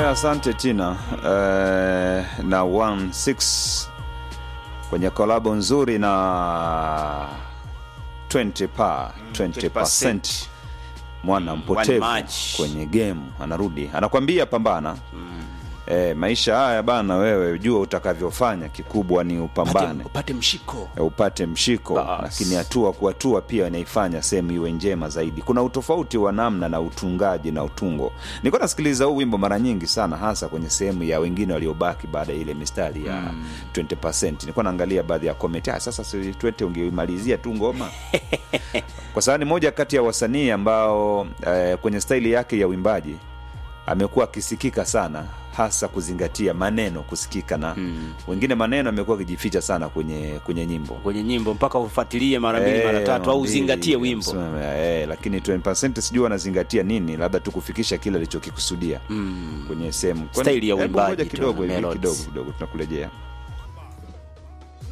asante Tina uh, na 16 kwenye kolabo nzuri na 20 pa 20% mwana mpotevu match. kwenye game anarudi anakwambia pambana eh, maisha haya bana wewe jua utakavyofanya kikubwa ni upambane upate, upate mshiko eh, upate mshiko Bas. lakini hatua kwa hatua pia inaifanya sehemu iwe njema zaidi kuna utofauti wa namna na utungaji na utungo nilikuwa nasikiliza huu wimbo mara nyingi sana hasa kwenye sehemu ya wengine waliobaki baada ya ile mistari ya 20 nilikuwa naangalia baadhi ya comment ah, sasa si twete ungeimalizia tu ngoma kwa sababu ni moja kati ya wasanii ambao eh, kwenye staili yake ya uimbaji amekuwa akisikika sana hasa kuzingatia maneno kusikika na mm. wengine maneno amekuwa akijificha sana kwenye kwenye nyimbo kwenye nyimbo mpaka ufuatilie mara mbili Eh, mara tatu mara au mbili, uzingatie wimbo msema, eh, lakini 20% sijui wanazingatia nini labda tu kufikisha kile alichokikusudia mm. kwenye sehemu Kwani- Staili ya hebu uimbaji ngoja tu, kidogo hivi melodies. kidogo kidogo tunakurejea